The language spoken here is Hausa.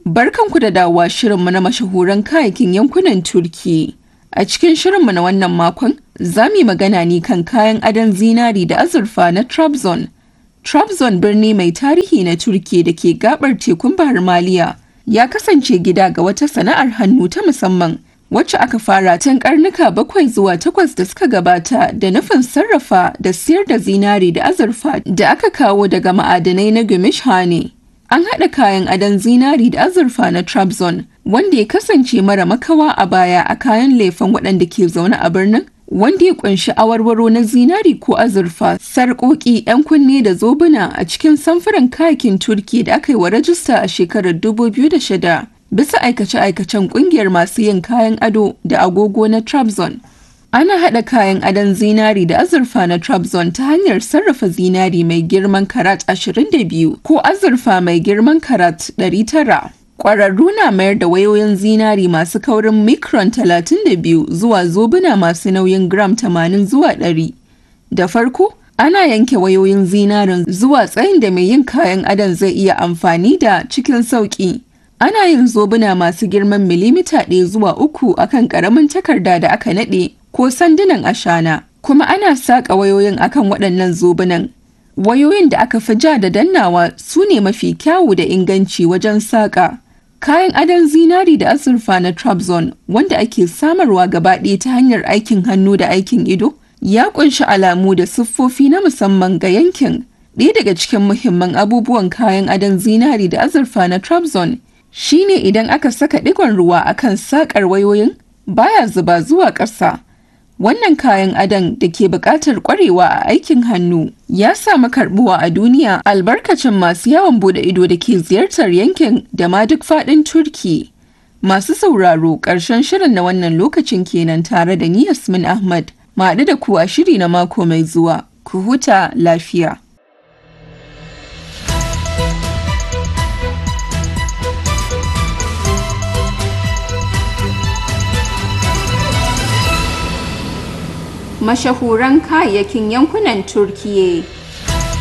Barkanku da dawowa shirinmu na mashahuran kayayyakin yankunan Turki. A cikin shirinmu na wannan makon, za mu yi magana ne kan kayan adon zinari da azurfa na Trabzon. Trabzon birni mai tarihi na Turki da ke gabar tekun Bahar Maliya ya kasance gida ga wata sana'ar hannu ta musamman wacce aka fara tun karnuka bakwai zuwa takwas da suka gabata da nufin sarrafa da siyar da zinari da azurfa da aka kawo daga ma'adanai na Gümüşhane. An haɗa kayan adon zinari da azurfa na Trabzon wanda ya kasance mara makawa a baya a kayan lefen waɗanda ke zaune a birnin wanda ya kunshi awarwaro na zinari ko azurfa sarƙoƙi 'yan kunne da zobuna a cikin samfuran kayakin turki da aka yi wa rajista a shekarar 2006 bisa aikace-aikacen ƙungiyar masu yin kayan ado da agogo na Trabzon. Ana haɗa kayan adon zinari da azurfa na Trabzon ta hanyar sarrafa zinari mai girman karat 22 ko azurfa mai girman karat 900. Ƙwararru na mayar da wayoyin zinari masu kaurin micron 32 zuwa zobuna masu nauyin gram 80 zuwa 100. Da farko, ana yanke wayoyin zinarin zuwa tsayin da mai yin kayan adon zai iya amfani da cikin sauƙi. Ana yin zobuna masu girman milimita ɗaya zuwa uku akan ƙaramin takarda da aka naɗe ko sandunan ashana, kuma ana saƙa wayoyin akan waɗannan zobunan. Wayoyin da aka fi ja da dannawa su ne mafi kyawu da inganci wajen saƙa. Kayan adon zinari da azurfa na Trabzon wanda ake samarwa gaba ɗaya ta hanyar aikin hannu da aikin ido ya ƙunshi alamu da siffofi na musamman ga yankin. Ɗaya daga cikin muhimman abubuwan kayan adon zinari da azurfa na Trabzon shine idan aka saka ɗigon ruwa akan saƙar wayoyin baya zuba zuwa ƙasa. Wannan kayan adon da ke buƙatar ƙwarewa a aikin hannu ya samu karɓuwa a duniya albarkacin masu yawon bude ido da ke ziyartar yankin da ma duk faɗin Turki. Masu sauraro ƙarshen shirin na wannan lokacin kenan tare da ni Yasmin Ahmad. Maɗu da ku a shiri na mako mai zuwa. Ku huta lafiya. mashahuran kayayyakin yankunan Turkiyya.